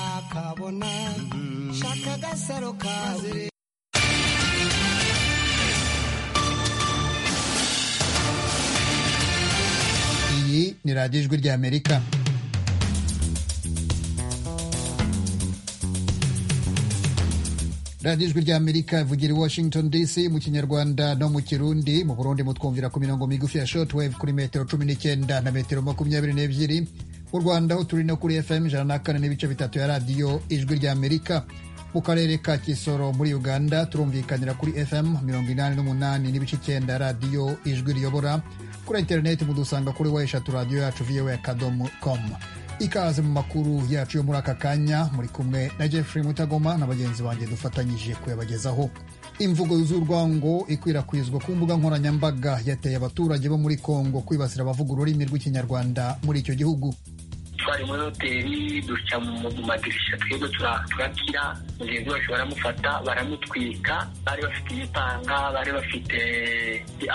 uzakabona shaka agasaro kazire iyi ni radiyo ijwi ry'amerika radiyo ijwi ry'amerika ivugira i washington dc mu kinyarwanda no mu kirundi mu burundi mutwumvira ku mirongo migufi ya shortwave kuri metero cumi n'icyenda na metero makumyabiri n'ebyiri mu rwanda aho turi no kuri fm ijana na kane n'ibice bitatu ya radiyo ijwi ry'amerika mu karere ka kisoro muri uganda turumvikanira kuri fm mirongo inani n'umunani n'ibice icyenda radiyo ijwi riyobora kuri interineti mudusanga kuri wa eshatu radiyo yacu voa kadomo komu ikaze mu makuru yacu yo muri aka kanya muri kumwe na jeffrey mutagoma na bagenzi banjye dufatanyije kuyabagezaho imvugo z'urwango ikwirakwizwa ku mbuga nkoranyambaga yateye abaturage bo muri kongo kwibasira abavuga ururimi rw'ikinyarwanda muri icyo gihugu twari muri hoteli duca mu madirisha twebwe turakira mugenzi wacu baramufata baramutwika bari bafite ibitanga bari bafite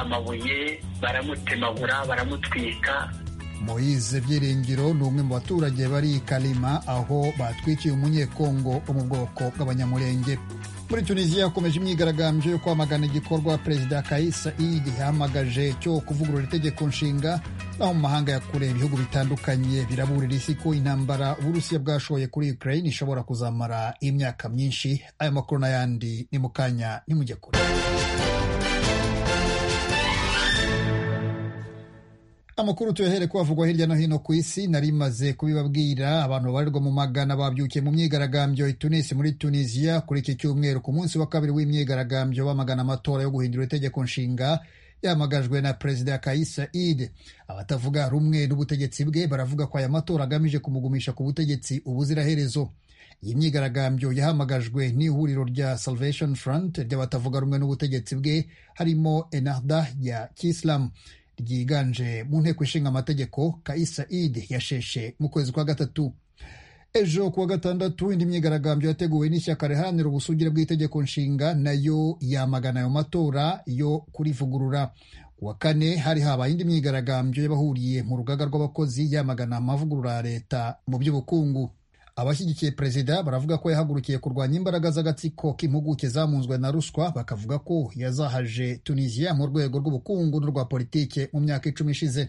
amabuye baramutemagura baramutwika moyize byiringiro ni umwe mu baturage bari i kalima aho batwikiye umunyekongo wo mu bwoko bw'abanyamurenge muri tunisiya hakomeje imyigaragambyo yo kwamagana igikorwa perezida kayisa idi yahamagaje cyo kuvugurura itegeko nshinga naho mu mahanga ya kure ibihugu bitandukanye biraburira isi ko intambara uburusiya bwashoye kuri ukraine ishobora kuzamara imyaka myinshi aya makuru n'ayandi ni mu kanya nimujye kure amakuru tuyahere ko avugwa hirya no hino ku isi nari maze kubibabwira abantu babarirwa mu magana babyukiye mu myigaragambyo i Tunisi muri Tunisia kuri iki cyumweru ku munsi wa kabiri w'imyigaragambyo bamagana amatora yo guhindura itegeko nshinga yamagajwe na perezida Kais Saied abatavuga rumwe n'ubutegetsi bwe baravuga ko aya matora agamije kumugumisha ku butegetsi ubuziraherezo iyi myigaragambyo yahamagajwe n'ihuriro rya Salvation Front ry'abatavuga rumwe n'ubutegetsi bwe harimo Ennahda ya Kiislamu ryiganje mu nteko ishinga amategeko kaisa id yasheshe mu kwezi kwa gatatu ejo kuwa gatandatu indi myigaragambyo yateguwe n'ishyaka riharanira ubusugire bw'itegeko nshinga nayo yamagana ayo matora yo kurivugurura kuwa kane hari habaye indi myigaragambyo y'abahuriye mu rugaga rw'abakozi yamagana amavugurura ya leta mu by'ubukungu abashyigikiye perezida baravuga ko yahagurukiye kurwanya imbaraga z'agatsiko k'impuguke zamunzwe na ruswa bakavuga ko yazahaje tunisiya mu rwego rw'ubukungu n'urwa politike mu myaka icumi ishize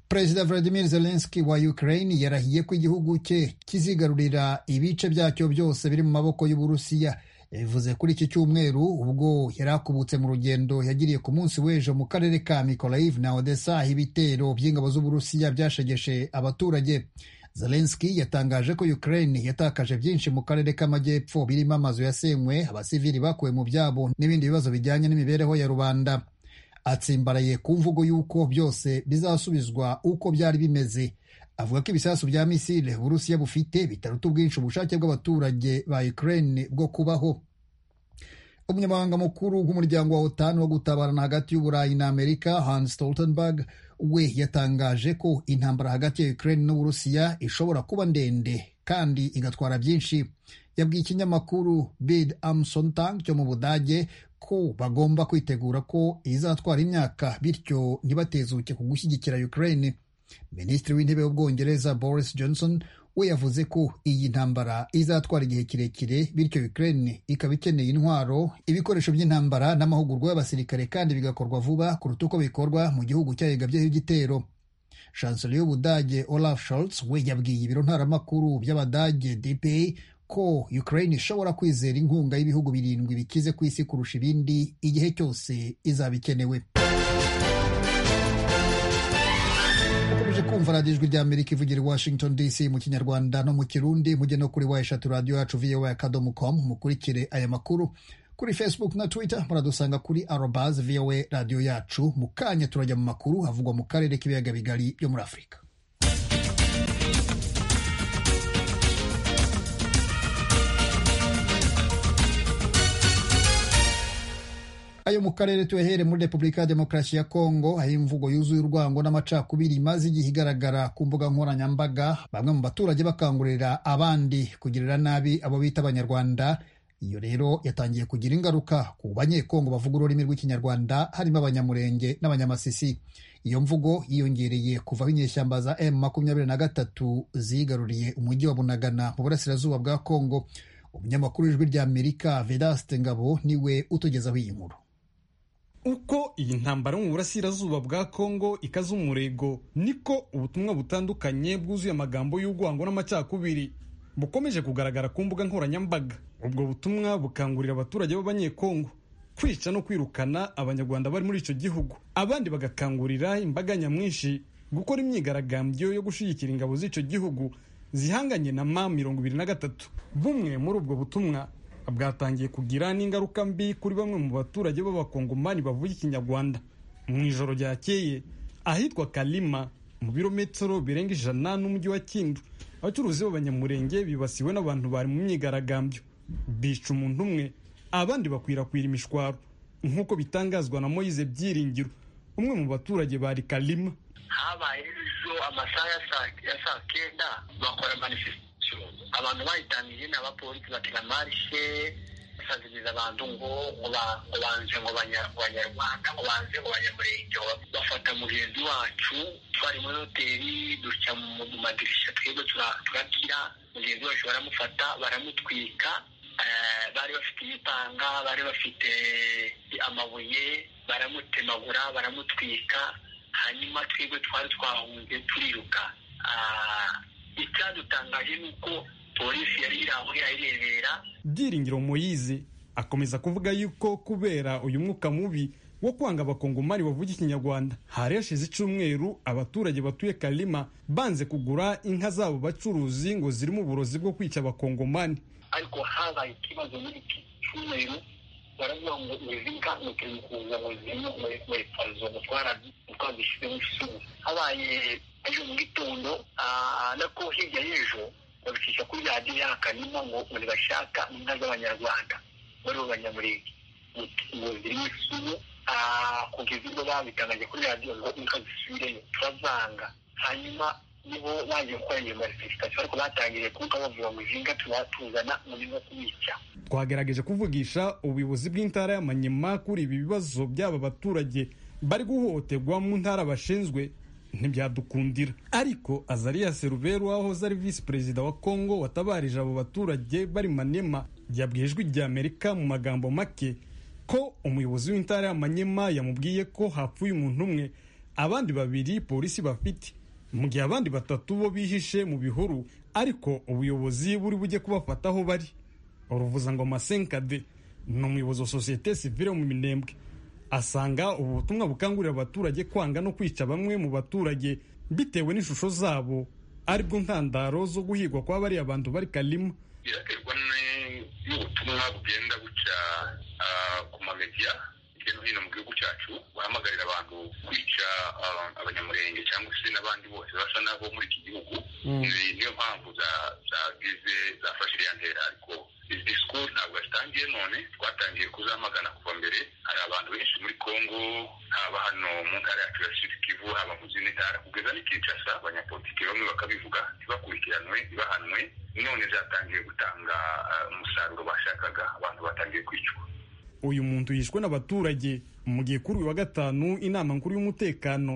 perezida vladimir zelenski wa ukraine yarahiye ko igihugu cye kizigarurira ibice byacyo byose biri mu maboko y'uburusiya yabivuze kuri iki cyumweru ubwo yari akubutse mu rugendo yagiriye ku munsi w'ejo mu karere ka mikolayiv na odessa aho ibitero by'ingabo z'uburusiya byashegeshe abaturage zelenski yatangaje ko ukraine yatakaje byinshi mu karere k'amajyepfo birimo amazu yasenywe abasivili bakuwe mu byabo n'ibindi bibazo bijyanye n'imibereho ya rubanda atsimbaraye ku mvugo y'uko byose bizasubizwa uko byari bimeze avuga ko ibisasu bya misile uburusiya bufite bitaruta ubwinshi ubushake bw'abaturage ba ukraine bwo kubaho umunyamabanga mukuru w'umuryango wa otan wo gutabarana hagati y'uburayi na amerika hans stoltenberg we yatangaje ko intambara hagati ya ukraine n'uburusiya ishobora kuba ndende kandi igatwara byinshi yabwiye ikinyamakuru bid amsontang cyo mu budage ko bagomba kwitegura ko izatwara imyaka bityo ntibatezuke ku gushyigikira ukraine minisitiri w'intebe w'ubwongereza boris johnson we yavuze ko iyi ntambara izatwara igihe kirekire bityo ukraine ikaba ikeneye intwaro ibikoresho by'intambara n'amahugurwa y'abasirikare kandi bigakorwa vuba kuruta uko bikorwa mu gihugu cyayigabyeho igitero chancellor y'ubudage olaf scholz we yabwiye ibiro ntaramakuru by'abadage dpa ko ukraine ishobora kwizera inkunga y'ibihugu birindwi bikize ku isi kurusha ibindi igihe cyose izaba ikenewe kumva radiyo ijwi ry'amerika ivugira i washington dc mu kinyarwanda no mu kirundi mujye no kuri wa eshatu radiyo yacu voa akadomo komu mukurikire aya makuru kuri facebook na twitter muradusanga kuri arobaz voa radiyo yacu mu kanya turajya mu makuru havugwa mu karere k'ibiyaga bigari byo muri afurika ayo mu karere tuyahere muri repubulika ya demokarasi ya kongo aho imvugo yuzuye urwango n'amacakubiri imaze igihe igaragara ku mbuga nkoranyambaga bamwe mu baturage bakangurira abandi kugirira nabi abo bita abanyarwanda iyo rero yatangiye kugira ingaruka ku banyekongo bavuga ururimi rw'ikinyarwanda harimo abanyamurenge n'abanyamasisi iyo mvugo yiyongereye kuvaho inyeshyamba za m makumyabiri na gatatu zigaruriye umujyi wa bunagana mu burasirazuba bwa kongo umunyamakuru w'ijwi rya amerika vedaste ngabo niwe utugezaho iyi nkuru uko iyi ntambara yo mu burasirazuba bwa kongo ikaze umurego niko ubutumwa butandukanye bwuzuye amagambo y'urwango n'amacakubiri bukomeje kugaragara ku mbuga nkoranyambaga ubwo butumwa bukangurira abaturage b'abanyekongo kwica no kwirukana abanyarwanda bari muri icyo gihugu abandi bagakangurira imbaga nyamwinshi gukora imyigaragambyo yo gushyigikira ingabo z'icyo gihugu zihanganye na ma mirongo ibiri na gatatu bumwe muri ubwo butumwa bwatangiye kugira n'ingaruka mbi kuri bamwe mu baturage b'abakongomani bavuga ikinyarwanda mu ijoro ryakeye ahitwa kalima mu birometero birenga ijana n'umujyi wa kindu abacuruzi b'abanyamurenge bibasiwe n'abantu bari mu myigaragambyo bica umuntu umwe abandi bakwirakwira imishwaro nk'uko bitangazwa na moyize byiringiro umwe mu baturage bari kalima habaye ejo amasaha ya saa kenda bakora manifestation abantu bayitangiye ni abapolisi batega marishe basaziriza abantu ngo banze ngo banyarwanda ngo banze ngo banyamurenge bafata mugenzi wacu twari muri hoteli duca mu madirisha twebwe turakira mugenzi wacu baramufata baramutwika bari bafite ibitanga bari bafite amabuye baramutemagura baramutwika hanyuma twebwe twari twahunze turiruka icyadutangaje ni uko polisi yari iri aho irayirebera byiringiro moyize akomeza kuvuga yuko kubera uyu mwuka mubi wo kwanga abakongomani bavuga ikinyarwanda hari hashize icyumweru abaturage batuye karima banze kugura inka zabo bacuruzi ngo zirimo uburozi bwo kwica abakongomani ariko habaye ikibazo muri iki cyumweru baravuga ngo izi nka mutari kuza ngo zirimo muri farizo gutwara twazishyize mu kisumu habaye ejo mu gitondo nako hirya y'ejo babicisha kuri radiyo yakanimo ngo buri bashaka inka z'abanyarwanda muri bo banyamurenge ngo zirimo isumu kugeza ubwo babitangaje kuri radiyo ngo inka zisubireyo turavanga hanyuma nibo baje gukora iyo manifesitasiyo ariko batangiriye kuvuga bavuga ngo izi nka tuzana mu buryo kubica twagerageje kuvugisha ubuyobozi bw'intara y'amanyema kuri ibi bibazo by'aba baturage bari guhohoterwa mu ntara bashinzwe ntibyadukundira ariko azariya seruberu wahoze ari visi perezida wa kongo watabarije abo baturage bari manema yabwiye ijwi rya amerika mu magambo make ko umuyobozi w'intara ya manyema yamubwiye ko hapfuye umuntu umwe abandi babiri polisi bafite mu gihe abandi batatu bo bihishe mu bihuru ariko ubuyobozi buri bujye kubafata aho bari uruvuzangoma senkade ni umuyobozi wa sosiyete sivire mu minembwe asanga ubu butumwa bukangurira abaturage kwanga no kwica bamwe mu baturage bitewe n'ishusho zabo aribwo ntandaro zo guhigwa kwa bariya bantu bari karimo biraterwa n'ubutumwa bugenda buca ku mamediya hirya no hino mu gihugu cyacu bahamagarira abantu kwica abanyamurenge cyangwa se n'abandi bose basa nabo muri iki gihugu niyo mpamvu zagize zafashe iriya ntera ariko izi disikuru ntabwo yatangiye none twatangiye kuzamagana kuva mbere hari abantu benshi muri kongo haba hano mu ntara yacu ya sirikivu haba mu zindi ntara kugeza n'ikinshasa abanyapolitiki bamwe bakabivuga ntibakurikiranwe ntibahanwe none zatangiye gutanga umusaruro bashakaga abantu batangiye kwicwa uyu muntu yishwe n'abaturage mu gihe kuri uyu wa gatanu inama nkuru y'umutekano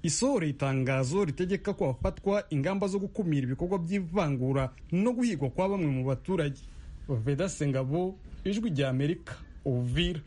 isohoreye itangazo ritegeka ko hafatwa ingamba zo gukumira ibikorwa by'ivangura no guhigwa kwa bamwe mu baturage vedase ngabo ijwi rya amerika uvira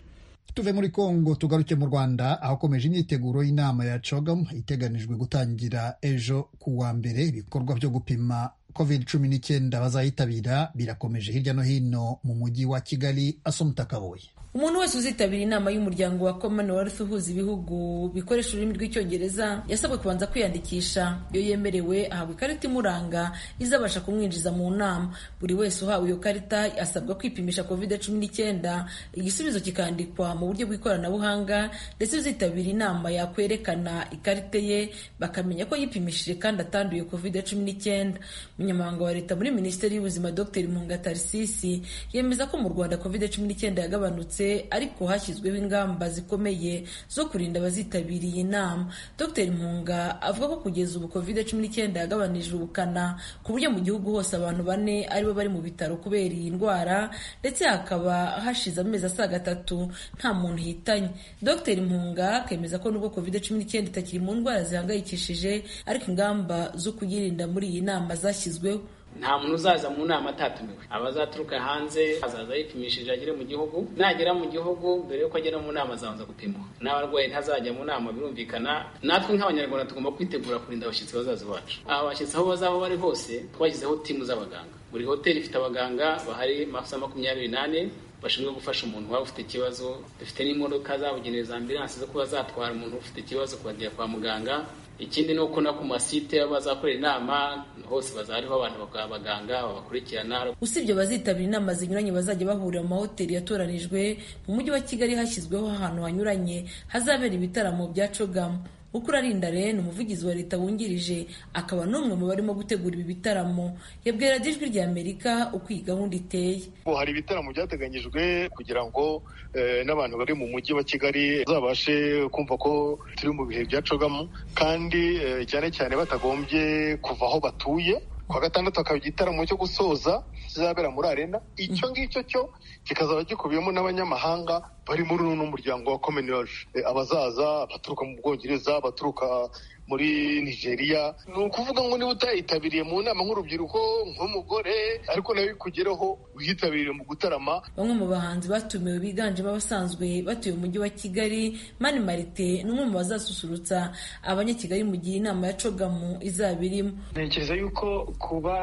tuve muri kongo tugaruke mu rwanda ahakomeje imyiteguro y'inama ya cogamu iteganijwe gutangira ejo ku wa mbere ibikorwa byo gupima covid cumi n'icyenda bazayitabira birakomeje hirya no hino mu mujyi wa kigali asomutakaboye umuntu wese uzitabira inama y'umuryango wa commonwealth uhuza ibihugu bikoresha ururimi rw'icyongereza yasabwe kubanza kwiyandikisha iyo yemerewe ahabwa ikarita imuranga izabasha kumwinjiza mu nama buri wese uhawe iyo karita asabwa kwipimisha covid cumi n'icyenda igisubizo kikandikwa mu buryo bw'ikoranabuhanga ndetse uzitabira inama yakwerekana ikarita ye bakamenya ko yipimishije kandi atanduye covid cumi n'icyenda umunyamabanga wa leta muri minisiteri y'ubuzima dr munga tarisisi yemeza ko mu rwanda covid cumi n'icyenda yagabanutse yose ariko hashyizweho ingamba zikomeye zo kurinda abazitabiriye inama dr mpunga avuga ko kugeza ubu covid cumi n'icyenda yagabanije ubukana ku buryo mu gihugu hose abantu bane aribo bari mu bitaro kubera iyi ndwara ndetse hakaba hashize amezi asaga atatu nta muntu hitanye dr mpunga akemeza ko nubwo covid cumi n'icyenda itakiri mu ndwara zihangayikishije ariko ingamba zo kuyirinda muri iyi nama zashyizweho nta muntu uzaza mu nama atatumiwe abazaturuka hanze azaza yipimishije agere mu gihugu nagera mu gihugu mbere y'uko agera mu nama azabanza gupimwa n'abarwayi ntazajya mu nama birumvikana natwe nk'abanyarwanda tugomba kwitegura kurinda abashyitsi bazaza bacu aba bashyitsi aho bazaba bari hose twashyizeho timu z'abaganga buri hoteli ifite abaganga bahari masaha makumyabiri n'ane bashinzwe gufasha umuntu waba ufite ikibazo dufite n'imodoka zabugenewe za ambilansi zo kuba zatwara umuntu ufite ikibazo kubagera kwa muganga ikindi ni uko no ku masite bazakorera inama hose bazariho abantu bakaba abaganga babakurikirana usibye abazitabira inama zinyuranye bazajya bahurira mu mahoteli yatoranijwe mu mujyi wa kigali hashyizweho ahantu hanyuranye hazabera ibitaramo bya cogamu ukurinda rero umuvugizi wa leta wungirije akaba n'umwe mu barimo gutegura ibi bitaramo yabwira ijwi rya amerika uko iyi gahunda iteye hari ibitaramo byateganyijwe kugira ngo n'abantu bari mu mujyi wa kigali bazabashe kumva ko turi mu bihe byacogamo kandi cyane cyane batagombye kuva aho batuye ku wa gatandatu hakaba igitaramo cyo gusoza kizabera muri arena icyo ngicyo cyo kikazaba gikubiyemo n'abanyamahanga bari muri uno muryango wa commonwealth abazaza abaturuka mu bwongereza abaturuka muri nigeria ni ukuvuga ngo niba utayitabiriye mu nama nk'urubyiruko nk'umugore ariko nawe bikugeraho wiyitabirire mu gutarama bamwe mu bahanzi batumiwe biganjemo abasanzwe batuye umujyi wa kigali mani marite ni umwe mu bazasusurutsa abanyakigali mu gihe inama ya cogamu izaba irimo ntekereza yuko kuba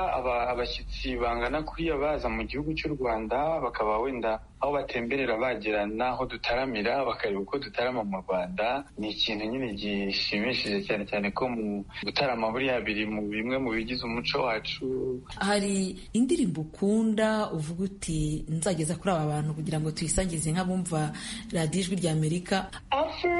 abashyitsi bangana kuriya baza mu gihugu cy'u rwanda bakaba wenda aho batemberera bagera n'aho dutaramira bakareba uko dutarama mu rwanda ni ikintu nyine gishimishije cyane cyane ko mu gutarama buriya biri mu bimwe mu bigize umuco wacu hari indirimbo ukunda uvuga uti nzageza kuri aba bantu kugira ngo tuyisangize nk'abumva radiyo ijwi rya amerika afro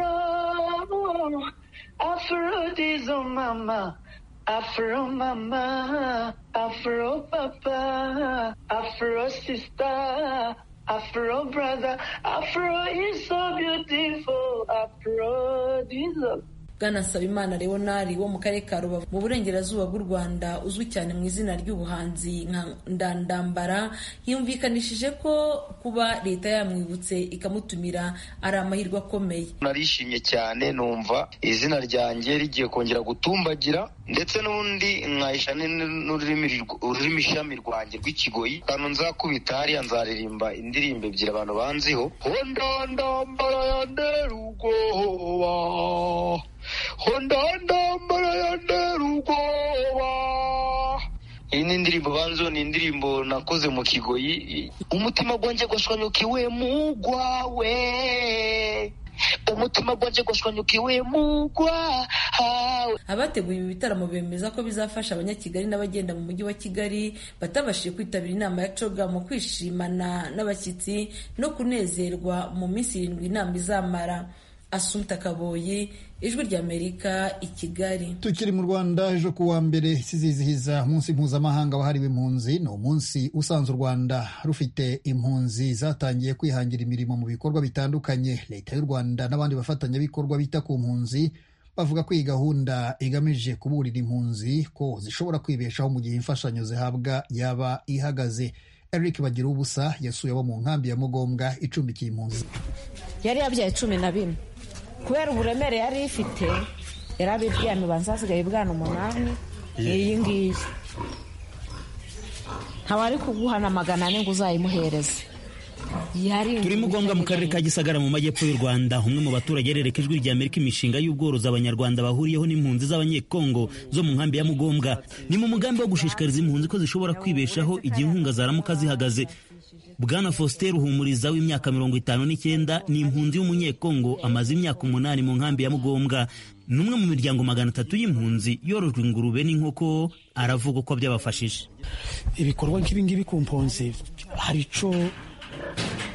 afro dizo mama afro mama afro papa afro sisita Afro brother, Afro is so beautiful, Afro Jesus. Bwana Nsabimana Leonari wo mu karere ka Rubavu mu burengerazuba bw'u Rwanda uzwi cyane mu izina ry'ubuhanzi nka Ndandambara yumvikanishije ko kuba leta yamwibutse ikamutumira ari amahirwe akomeye. Narishimye cyane numva izina ryanjye rigiye kongera gutumbagira ndetse n'undi nkahisha n'ururimi ishami rwanjye rw'ikigoyi ahantu nzakubita hariya nzaririmba indirimbo ebyiri abantu banziho ndandambara ya nderugoba ndandambara ya nderugoba iyi ni indirimbo banziho ni indirimbo nakoze mu kigoyi umutima gwanjye gwashwanyukiwe mu gwawe umutima gwanjye gwashwanyukiwe mu gwawe abateguye ibi bitaramo bemeza ko bizafasha abanyakigali n'abagenda mu mujyi wa kigali batabashije kwitabira inama ya coga mu kwishimana n'abashyitsi no kunezerwa mu minsi irindwi inama izamara asumta kaboyi ijwi ry'amerika i kigali tukiri mu rwanda ejo ku wa mbere zizihiza umunsi mpuzamahanga wahariwe impunzi ni umunsi usanze u rwanda rufite impunzi zatangiye kwihangira imirimo mu bikorwa bitandukanye leta y'u rwanda n'abandi bafatanyabikorwa bita ku mpunzi bavuga ko iyi gahunda igamije kuburira impunzi ko zishobora kwibeshaho mu gihe imfashanyo zihabwa yaba ihagaze eric bagira ubusa yasuye abo mu nkambi ya mugombwa icumbikiye impunzi yari yabyaye cumi na bine kubera uburemere yari ifite yari abiryamiye ubanza hasigaye ibwana umunani iyi ngiyi ntabari kuguhana magana ane ngo uzayimuhereze turi mugombwa mu karere ka gisagara mu majyepfo y'u rwanda umwe mu baturage yarereka ijwi rya amerika imishinga y'ubworozi abanyarwanda bahuriyeho n'impunzi z'abanyekongo zo mu nkambi ya mugombwa ni mu mugambi wo gushishikariza impunzi ko zishobora kwibeshaho igihe inkunga zaramuka zihagaze bwana faustin ruhumuriza w'imyaka mirongo itanu n'icyenda ni impunzi y'umunyekongo amaze imyaka umunani mu nkambi ya mugombwa ni umwe mu miryango magana atatu y'impunzi yorojwe ingurube n'inkoko aravuga uko byabafashije ibikorwa nk'ibingibi ku mpunzi hari icyo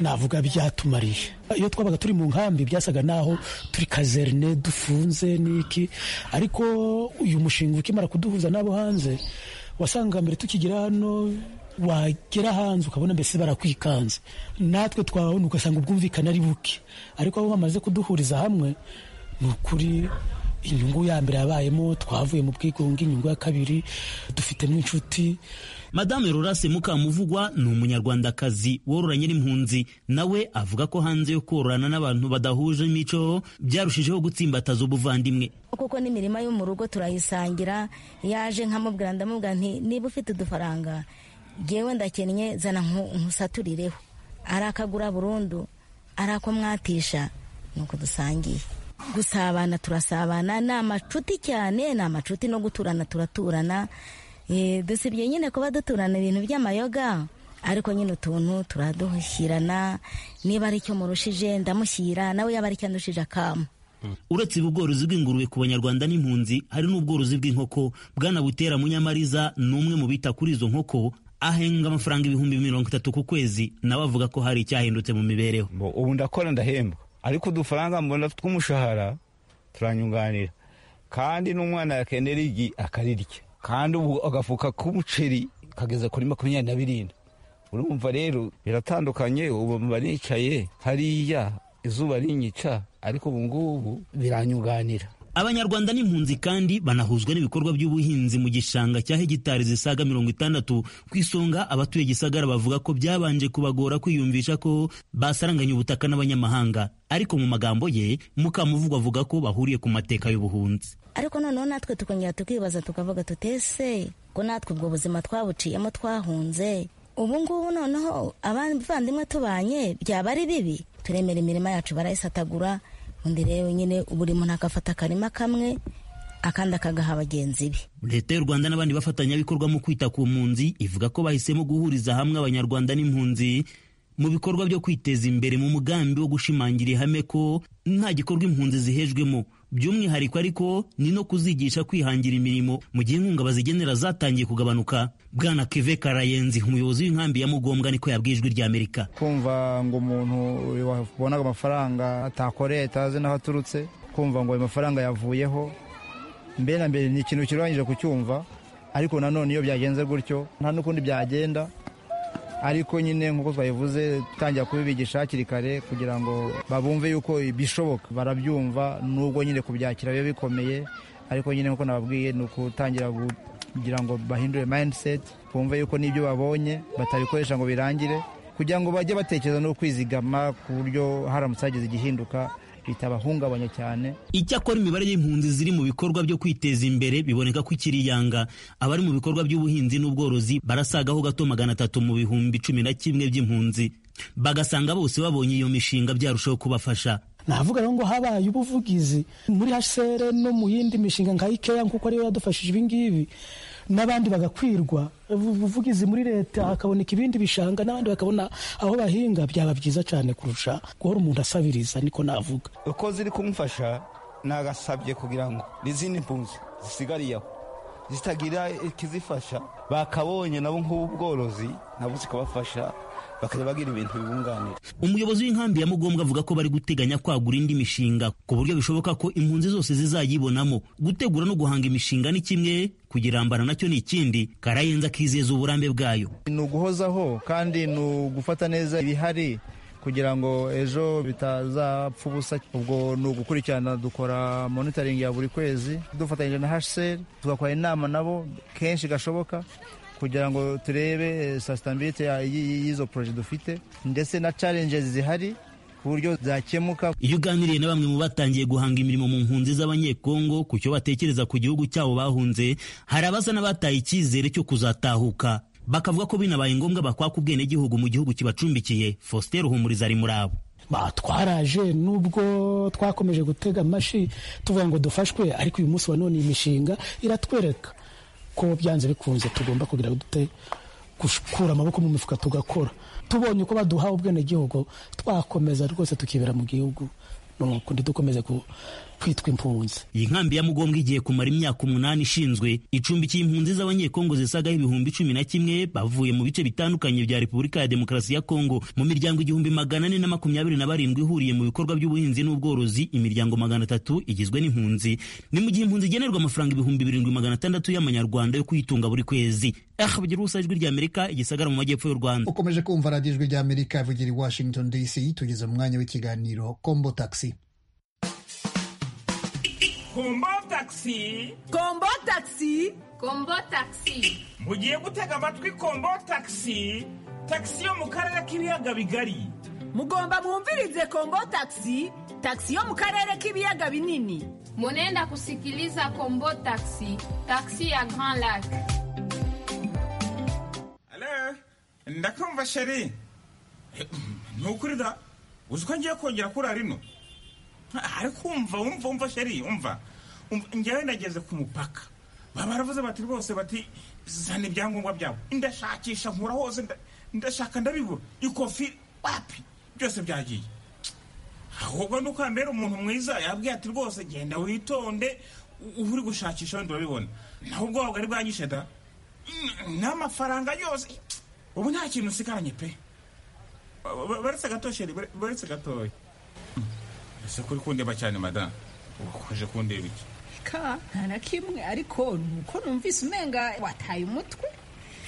navuga byatumariye iyo twabaga turi mu nkambi byasaga naho turi kazerne dufunze n'iki ariko uyu mushinga ukimara kuduhuza n'abo hanze wasanga mbere tukigira hano wagera hanze ukabona mbese barakwikanze natwe twababona ugasanga ubwumvikane ari buke ariko abo bamaze kuduhuriza hamwe ni ukuri inyungu ya mbere yabayemo twavuye mu bwigunge inyungu ya kabiri dufitemo inshuti madame rurase mukamuvugwa ni umunyarwandakazi wororanye n'impunzi nawe avuga ko hanze yo kororana n'abantu badahuje imico byarushijeho gutsimbataza ubuvandimwe kuko n'imirima yo mu rugo turayisangira yaje nkamubwira ndamubwira nti niba ufite udufaranga ngewe ndakennye zana nkusaturireho arakagura burundu arako mwatisha nuko dusangiye gusabana turasabana ni amacuti cyane ni amacuti no guturana turaturana dusibye nyine kuba duturana ibintu by'amayoga ariko nyine utuntu turaduhushyirana niba ari icyo murushije ndamushyira nawe yaba ari icyo andushije akamu uretse ibi ubworozi bw'ingurube ku banyarwanda n'impunzi hari n'ubworozi bw'inkoko bwana butera munyamariza ni umwe mu bita kuri izo nkoko ahenga amafaranga ibihumbi mirongo itatu ku kwezi nawe avuga ko hari icyahindutse mu mibereho ubu ndakora ndahembwa ariko udufaranga mbona tw'umushahara turanyunganira kandi n'umwana yakenera igi akarirya kandi ubu agafuka k'umuceri kageza kuri makumyabiri na birindwi urumva rero biratandukanye ubu mba nicaye hariya izuba rinyica ariko ubu ngubu biranyunganira abanyarwanda n'impunzi kandi banahuzwa n'ibikorwa by'ubuhinzi mu gishanga cya hegitari zisaga mirongo itandatu ku isonga abatuye gisagara bavuga ko byabanje kubagora kwiyumvisha ko basaranganye ubutaka n'abanyamahanga ariko mu magambo ye mukamuvugwa avuga ko bahuriye ku mateka y'ubuhunzi ariko noneho natwe tukongera tukibaza tukavuga tutese ko natwe ubwo buzima twabuciyemo twahunze ubu ngubu noneho abavandimwe tubanye byaba ari bibi turemera imirima yacu barayisatagura undi rero nyine buri muntu agafata akarima kamwe akandi akagaha bagenzi be leta y'u rwanda n'abandi bafatanyabikorwa mu kwita ku mpunzi ivuga ko bahisemo guhuriza hamwe abanyarwanda n'impunzi mu bikorwa byo kwiteza imbere mu mugambi wo gushimangira ihame ko nta gikorwa impunzi zihejwemo by'umwihariko ariko ni no kuzigisha kwihangira imirimo mu gihe inkunga bazigenera zatangiye kugabanuka bwana keve karayenzi umuyobozi w'inkambi ya mugombwa niko yabwijwe irya amerika kumva ngo umuntu wabonaga amafaranga atakoreye atazi n'aho aturutse kumva ngo ayo mafaranga yavuyeho mbere na mbere ni ikintu kirangije kucyumva ariko nanone iyo byagenze gutyo nta n'ukundi byagenda ariko nyine nk'uko twabivuze dutangira kubibigisha hakiri kare kugira ngo babumve yuko bishoboka barabyumva nubwo nyine kubyakira biba bikomeye ariko nyine nk'uko nababwiye ni ukutangira kugira ngo bahindure mayindiseti bumve yuko n'ibyo babonye batabikoresha ngo birangire kugira ngo bajye batekereza no kwizigama ku buryo haramutse hagize igihinduka bitabahungabanya cyane icyakora imibare y'impunzi ziri mu bikorwa byo kwiteza imbere biboneka ko ikiri yanga abari mu bikorwa by'ubuhinzi n'ubworozi barasagaho gato magana atatu mu bihumbi cumi na kimwe by'impunzi bagasanga bose babonye iyo mishinga byarushaho kubafasha navuga rero ngo habaye ubuvugizi muri hsr no mu yindi mishinga nka ikeya kuko ariyo yadufashije ibingibi n'abandi bagakwirwa ubuvugizi muri leta hakaboneka ibindi bishanga n'abandi bakabona aho bahinga byaba byiza cyane kurusha guhora umuntu asabiriza niko navuga uko ziri kumufasha nagasabye kugira ngo n'izindi mpunzi zisigariye aho zitagira ikizifasha bakabonye nabo nk'ubworozi nabo zikabafasha bakajya bagira ibintu bibunganira umuyobozi w'inkambi ya mugombwa avuga ko bari guteganya kwagura indi mishinga ku buryo bishoboka ko impunzi zose zizayibonamo gutegura no guhanga imishinga ni kimwe kugirambana nacyo ni ikindi karayenza akizeza uburambe bwayo ni uguhozaho kandi ni ugufata neza ibihari kugira ngo ejo bitazapfa ubusa ubwo ni ugukurikirana dukora monitoring ya buri kwezi dufatanyije na hsr tugakora inama nabo kenshi gashoboka kugira ngo turebe sasitabirite y'izo poroje dufite ndetse na challenges zihari ku buryo zakemuka iyo uganiriye na bamwe mu batangiye guhanga imirimo mu mpunzi z'abanyekongo ku cyo batekereza ku gihugu cyabo bahunze hari abaza n'abataye icyizere cyo kuzatahuka bakavuga ko binabaye ngombwa bakwaka ubwenegihugu mu gihugu kibacumbikiye faustin ruhumuriza ari muri abo twaraje nubwo twakomeje gutega amashyi tuvuga ngo dufashwe ariko uyu munsi wa none iyi mishinga iratwereka ko byanze bikunze tugomba kugira dute gukura amaboko mu mifuka tugakora tubonye uko baduhaye ubwenegihugu twakomeza rwose tukibera mu gihugu nukundi dukomeze kwitwa impunzi iyi nkambi ya mugombwa igiye kumara imyaka umunani ishinzwe icumbikiye impunzi z'abanyekongo zisagaho ibihumbi cumi na kimwe bavuye mu bice bitandukanye bya repubulika ya demokarasi ya kongo mu miryango igihumbi magana ane na makumyabiri na barindwi ihuriye mu bikorwa by'ubuhinzi n'ubworozi imiryango magana atatu igizwe n'impunzi ni mu gihe impunzi igenerwa amafaranga ibihumbi birindwi magana atandatu y'amanyarwanda yo kuyitunga buri kwezi ahbyirusa ijwi ry'amerika igisagara mu majyepfo y'u rwanda ukomeje kumva radiyo ijwi ry'amerika ivugira i washington dc tugeze mu mwanya w'ikiganiro kombo taxi kombo taxi kombo taxi kombo taxi mugiye gutega amatwi kombo taxi taxi yo mu karere k'ibiyaga bigari mugomba mwumvirize kombo taxi taxi yo mu karere k'ibiyaga binini munenda kusikiliza kombo taxi taxi ya grand lac halo ndakumva sheri nukuri da uzi ko ngiye kongera kurara rino ariko umva umva umva sheri umva njyewe nageze ku mupaka baravuze bati rwose bati zana ibyangombwa byawe ndashakisha nkura hose nda- ndashaka ndabibura ikofi wapi byose byagiye ahubwo ni uko hambere umuntu mwiza yabwiye ati rwose genda witonde u- uri gushakisha wenda urabibona naho ubwoba bwari bwanyishe da N- n'amafaranga yose ubu nta kintu usigaranye pe Ba- ba- baretse gato sheri bare- baretse gatoya ese kuri kundeba cyane madamu ukomeje kundeba iki ka nta na kimwe ariko ni uko numvise umenga wataye umutwe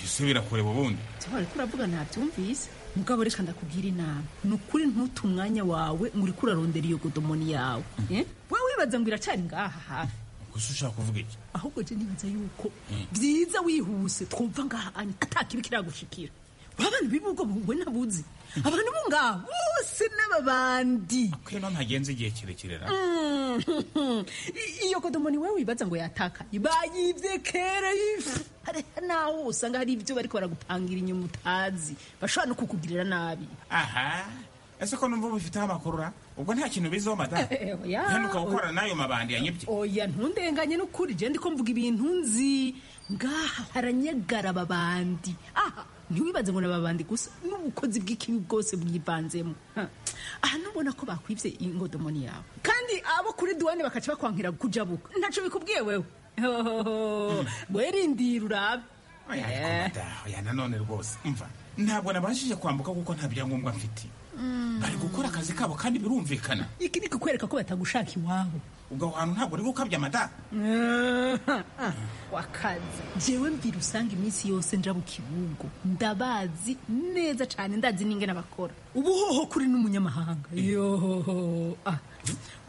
ese birakureba ubundi cyangwa ariko uravuga ntabyumvise mugabo reka ndakubwira inama ni ukuri ntute umwanya wawe ngo uriko urarondera iyo godomoni yawe eh? wowe wibaza ngo iracari ngaha hafi gusa ushaka kuvuga iki ahubwo je nibaza yuko byiza wihuse twumva ngaha ani atakibi kiragushikira abantu b'ibihugu bungwe nabuzi abantu bo ngaha bose n'ababandi kwino ntagenze igihe kirekire na Mhm. I- iyo kodomoni we wibaza ngo yataka bayibye kera ifu hari naho usanga hari ibyo bariko baragupangira inyuma utazi bashobora no kukugirira nabi aha ese ko numva ubifiteho amakuru ra ubwo nta kintu biziho madamu Eh, eh, oya. kandi ukaba n'ayo mabandi yanyibye oya ntundenganye n'ukuri je ndiko mvuga ibintu nzi ngaha haranyagara babandi aha ntiwibaze ngo nababandi gusa n'ubukozi bw'ikibi bwose bwivanzemo Ha. aha nubona ko bakwibye ingodomoni yawe kandi abo kuri duwane bakaca bakwankira kujabuka ntaco bikubwiye wewe Hohoho. werindira urabe oya ariko madamu oya nanone rwose umva ntabwo nabashije kwambuka kuko nta byangombwa mfite bari gukora akazi kabo kandi birumvikana iki ni kukwereka ko batagushaka iwabo ubwo hantu ntabwo uri gukabya madamu wakaza jewe mbira usanga iminsi yose nja mu kibugo ndabazi neza cane ndazi n'ingene bakora ubu hoho kuri n'umunyamahanga yohoho Ah,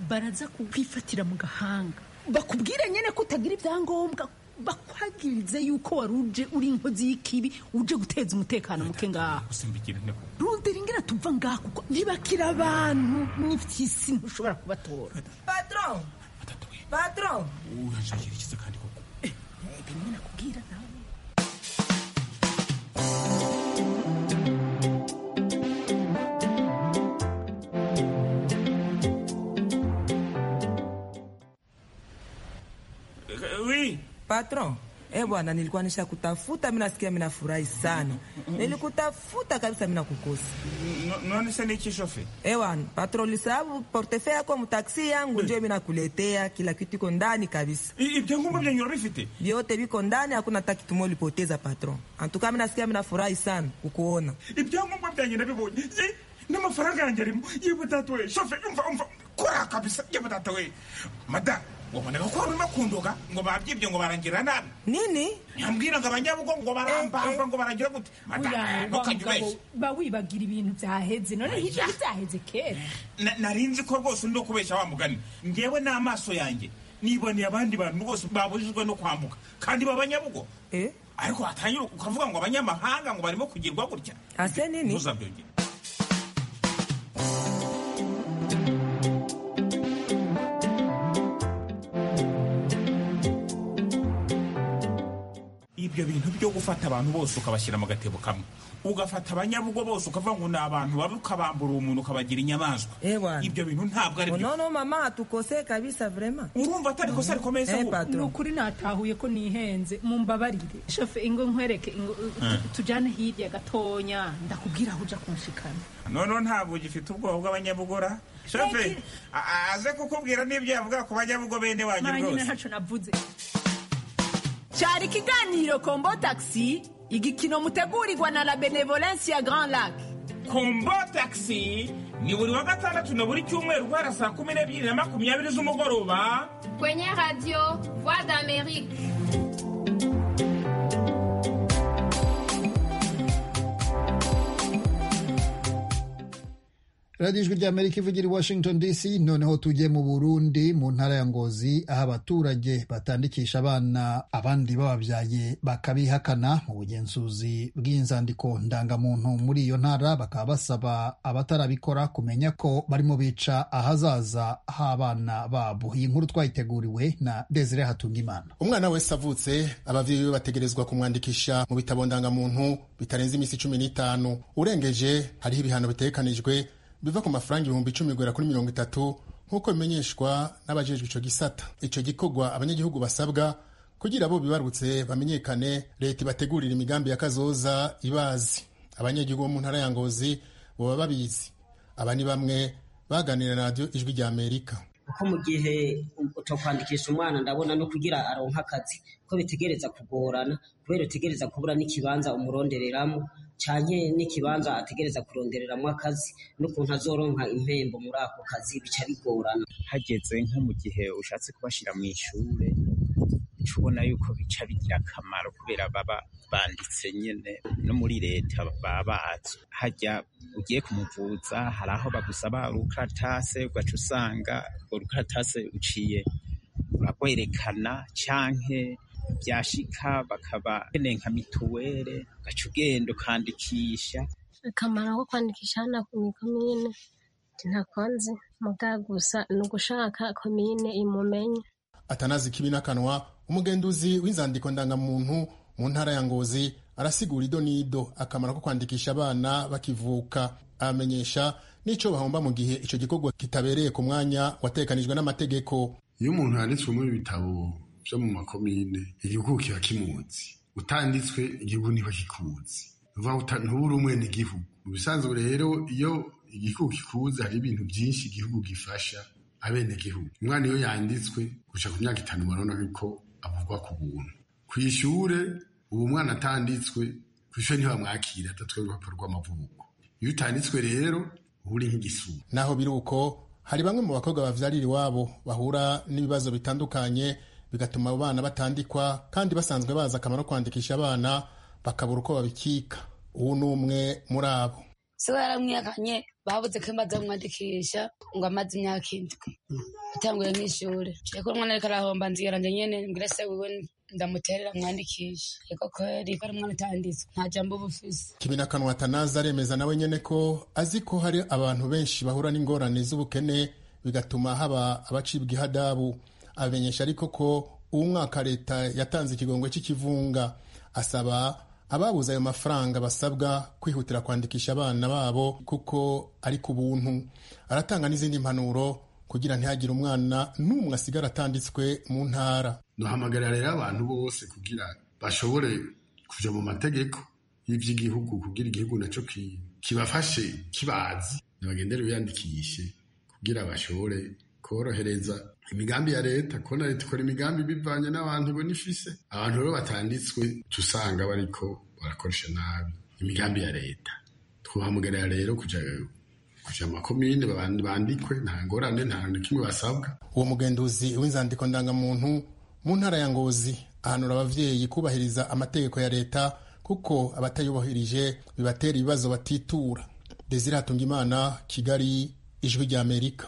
baraza kukwifatira mu gahanga bakubwire nyene ko utagira ibyangombwa bakwagirize yuko wari uje uri inkozi y'ikibi uje guteza umutekano muke ngaha gusimbikirane kuko rundera ingene tuva ngaha kuko ntibakira abantu n'ivy'isi ntushobora kubatora patron patron uranshakira ikiza kandi koko bimwe nakubwira nawe Oui. Patron, eh bwana, nilikuwa nishakutafuta, mimi nasikia mimi nafurahi sana. Nilikutafuta kabisa mimi nakukosa. none se niki shofe? Eh bwana, patron ulisahau portefeuille yako mtaksi yangu ndio mimi nakuletea kila kitu iko ndani kabisa. Ibyangu vyenye urafite? Vyote viko ndani, hakuna hata kitu moja ulipoteza patron. Antuka mimi nasikia mimi nafurahi sana kukuona. ibyangombwa byanjye ndabibonye Eh, n'amafaranga yanjye arimo yewe data we shofe umva umva kora kabisa yewe data we mada wabonaga ko barimo kundoga ngo babyibye ngo barangira nabi nini yambwira ngo abanyabugo ngo barambamba ngo barangira gute mada ntukajya ubeshya ba wibagira ibintu byaheze none ntibyaheze kera Na- nari nzi ko rwose uri no kubeshya wa mugani ngewe n'amaso yanjye niboneye abandi bantu bose babujijwe no kwambuka kandi b'abanyabugo ariko watangira ukavuga ngo abanyamahanga ngo barimo kugirwa gutya Ase nini? ntuzabyongere ibyo bintu byo gufata abantu bose ukabashyira mu gatebo kamwe ugafata abanyabugo bose ukavuga ngo ni abantu babi ukabambura umuntu ukabagira inyamaswa ibyo bintu ntabwo ari byo Unaona mama atukosee kabisa vraiment. Urumva atari kosa rikomeye se ahubwo? patron. ni ukuri natahuye ko nihenze mumbabarire shofe ingo nkwereke ingo Eh. tujyane hirya gatonya ndakubwira aho ujya kunshikana noneho ntabwo ugifite ubwoba bw'abanyabugora shoferi aze kukubwira n'ibyo yavuga ku banyabugo bene wanyu mara nyine rwose ntacyo navuze cyari ikiganiro kombo tagisi igikino mutegurirwa na la benevolence ya grand lac kombo tagisi ni buri wa gatandatu na buri cyumweru guhera saa kumi n'ebyiri na makumyabiri z'umugoroba Kwenye radio Voix d'Amérique. radiyo ijwi ry'amerika ivugira i washington dc noneho tujye mu burundi mu ntara ya ngozi aho abaturage batandikisha abana abandi bababyaye bakabihakana mu bugenzuzi bw'inzandiko ndangamuntu muri iyo ntara bakaba basaba abatarabikora kumenya ko barimo bica ahazaza h'abana babo iyi nkuru twayiteguriwe na desire hatungimana umwana wese avutse ababyeyi be bategerezwa kumwandikisha mu bitabo ndangamuntu bitarenze iminsi cumi n'itanu urengeje hariho ibihano bitekanijwe biva ku mafaranga ibihumbi icumi guhera kuri mirongo itatu nk'uko bimenyeshwa n'abajejwe ico gisata ico gikorwa abanyagihugu basabwa kugira bo bibarutse bamenyekane leta ibategurira imigambi ya kazoza ibazi abanyagihugu bo mu ntara ya ngozi boba babizi aba ni bamwe baganira na radiyo ijwi rya amerika kuko mu gihe uto kwandikisha umwana ndabona no kugira aronka akazi ko bitegereza kugorana kubera utegereza kubura n'ikibanza umurondereramo cyane n'ikibanza ategereza kurondereramo akazi n'ukuntu azoronka impembo muri ako kazi bica bigorana hageze nko mu gihe ushatse kubashyira mu ishuri uca ubona yuko bica bigira akamaro kubera baba banditse nyine no muri leta baba bazi hajya ugiye kumuvuza hari aho bagusaba urukaratase ugaca usanga urwo rukaratase uciye urarwerekana canke byashika bakaba keneye nka mituwere ugaca ugenda ukandikisha akamaro ko kwandikisha hano ni komine ntakunze muga gusa ni ugushaka komine imumenye atanazi kibinakanwa umugenduzi w'inzandiko ndangamuntu mu ntara ya ngozi arasigura ido n'ido akamaro ko kwandikisha abana bakivuka abamenyesha n'icyo bahomba mu gihe icyo gikorwa kitabereye ku mwanya watekanijwe n'amategeko iyo umuntu yanditswe muri ibitabo byo mu makomine igihugu kiba kimunzi utanditswe igihugu ntibagikuzi ntubure umwene igihugu mu bisanzwe rero iyo igihugu kikuze hari ibintu byinshi igihugu gifasha abenegihugu umwana iyo yanditswe guca ku myaka itanu barabona yuko avugwa ku buntu ku ishure ubu umwana atanditswe ku ishuri ntibamwakira adatwaye urupapuro rw'amavuko iyo utanditswe rero uba uri nk'igisura naho biri uko hari bamwe mu bakobwa bavyarira iwabo bahura n'ibibazo bitandukanye bigatuma abo bana batandikwa kandi basanzwe bazi akamaro ko kwandikisha abana bakabura uko babikika uwo ni umwe muri abo so yaramwihakanye babuze ko imaze kumwandikisha ngo amaze imyaka indwi atanguye nk'ishuri ariko umwana ariko arahomba nzira nanjye nyene mbwira se wiwe ndamuterera mwandikishe ariko kweri ko ari umwana utanditswe nta jambo uba ufise kibinakanwa atanazi aremeza nawe nyene ko azi ko hari abantu benshi bahura n'ingorane z'ubukene bigatuma haba abacibwa ihadabu abamenyesha ariko ko uwo mwaka leta yatanze ikigongwe cy'ikivunga asaba ababuze ayo mafaranga basabwa kwihutira kwandikisha abana babo kuko ari ku buntu aratanga n'izindi mpanuro kugira ntihagire umwana n'umwe asigara atanditswe mu ntara duhamagarira rero abantu bose kugira bashobore kuja mu mategeko y'ivy'igihugu kugira igihugu naco ki- kibafashe kibazi nibagendere biyandikishe kugira bashobore korohereza imigambi ya leta kubona leta ikora imigambi bivanye n'abantu ibona ifise abantu rero batanditswe tusanga bariko barakoresha nabi imigambi ya leta twahamagarira rero kuja kuja mu makomine baban- bandikwe nta ngorane nta kimwe basabwa uwo mugenduzi w'inzandiko ndangamuntu mu ntara ya ngozi ahanura abavyeyi kubahiriza amategeko ya leta kuko abatayubahirije bibatera ibibazo batitura desire hatungimana kigali ijwi rya amerika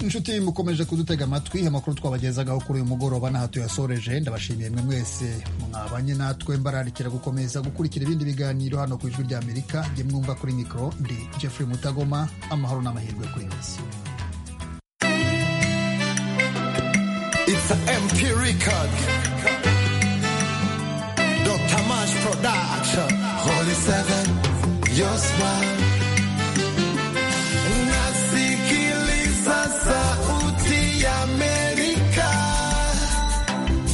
inshuti mukomeje kudutega amatwi amakuru twabagezagaho kuri uyu mugoroba n'aha tuyasoreje ndabashimiye mwe mwese mwabanye natwe mbararikira gukomeza gukurikira ibindi biganiro hano ku ijwi ry'amerika jye mwumva kuri mikoro ndi jeffrey mutagoma amahoro n'amahirwe kuri mwese It's a MK record. Dr. Mash production. Holy seven, your smile. Unasikiliza sauti ya Amerika.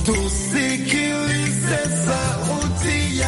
Tusikilize sauti.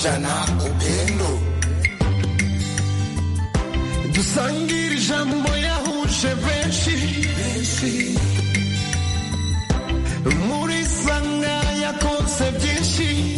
jana upendo dusangire ijambo yahuje benshi muri sanga yakoze byinshi